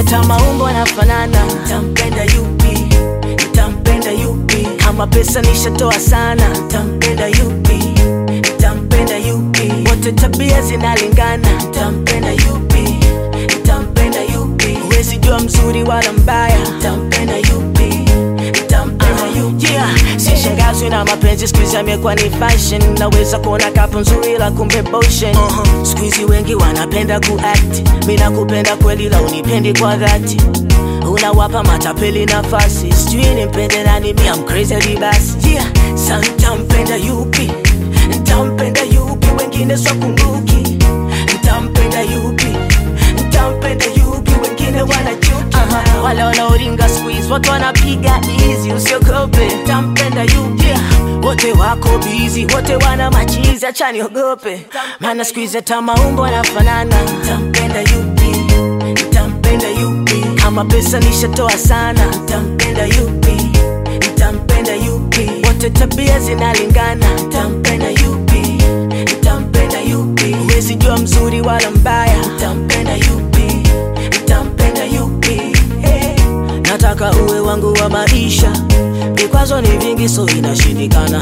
hata maumbo yanafanana. Ntampenda yupi? Ntampenda yupi? Kama pesa nishatoa sana. Ntampenda yupi? Ntampenda yupi? Wote tabia zinalingana. Ntampenda yupi? Ntampenda yupi? Huwezi jua mzuri wala mbaya. Ntampenda yupi? Ntampenda yupi? Yeah, sishangazwi na mapenzi siku hizi yamekuwa ni fashion. Naweza kuona kapo nzuri la kumbe motion. Uh-huh. Siku hizi wengi wanapenda kuact. Mimi nakupenda kweli la unipendi kwa dhati. Unawapa matapeli nafasi. Sijui nimpende nani, mi am crazy hadi basi. Yeah, sa ntampenda yupi? Ntampenda yupi? Wengine swakumbuki. Ntampenda yupi? Ntampenda yupi? Wengine wanachuki. Uh-huh. Wale wanaoringa siku hizi watu wanapiga easy, usiogope. Ntampenda yupi? Yeah. Wote wako busy, wote wana machizi, acha niogope. Maana siku hizi hata maumbo yanafanana. Ntampenda yupi? Ntampenda yupi? Kama pesa nishatoa sana. Ntampenda yupi? Ntampenda yupi? Wote tabia zinalingana. Ntampenda yupi? Ntampenda yupi? Huwezi jua mzuri wala mbaya. Ntampenda yupi? Ntampenda yupi? Hey. Nataka uwe wangu wa maisha, vikwazo ni vingi, so inashindikana.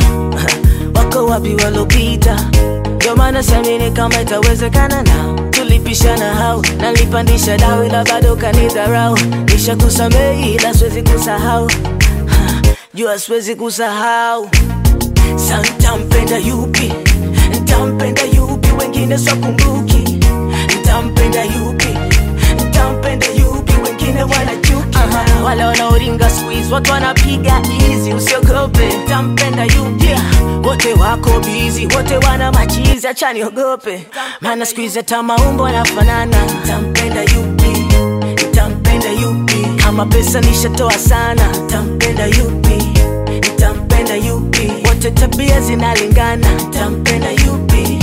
Wako wapi walopita? Ndio maana siamini kama itawezekana na tulipishana hau nalipandisha dau, ila bado kanidharau. Nishakusamehe ila siwezi kusahau, Ha, jua siwezi kusahau. Sa ntampenda yupi? Ntampenda yupi? Wengine swakumbuki. Ntampenda yupi? Ntampenda yupi? Wengine wanachuki. Uh-huh. Wale wanaoringa siku hizi watu wanapiga easy, usiogope. Ntampenda yupi? Yeah. Wote wako busy, wote wana machizi, acha niogope. Maana siku hizi hata maumbo yanafanana. Ntampenda yupi? Ntampenda yupi? Kama pesa nishatoa sana. Ntampenda yupi? Ntampenda yupi? Wote tabia zinalingana. Ntampenda yupi?